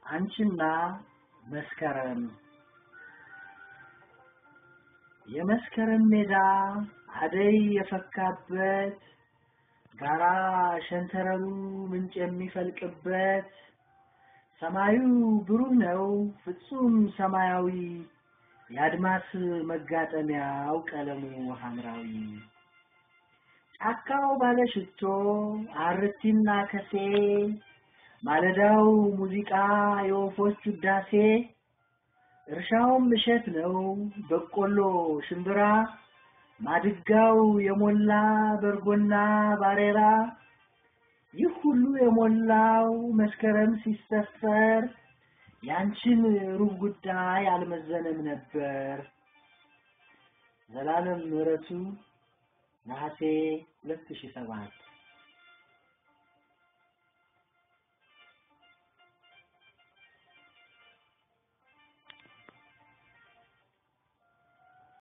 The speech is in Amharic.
አንቺና መስከረም የመስከረም ሜዳ አደይ የፈካበት ጋራ ሸንተረሩ ምንጭ የሚፈልቅበት ሰማዩ ብሩህ ነው ፍጹም ሰማያዊ የአድማስ መጋጠሚያው ቀለሙ ሐምራዊ ጫካው ባለ ሽቶ አርቲና ከሴ ማለዳው ሙዚቃ የወፎች ውዳሴ እርሻውም እሸት ነው በቆሎ ሽምብራ ማድጋው የሞላ በርጎና ባሬራ ይህ ሁሉ የሞላው መስከረም ሲሰፈር ያንቺን ሩብ ጉዳይ አልመዘነም ነበር። ዘላለም ምሕረቱ ነሐሴ 2007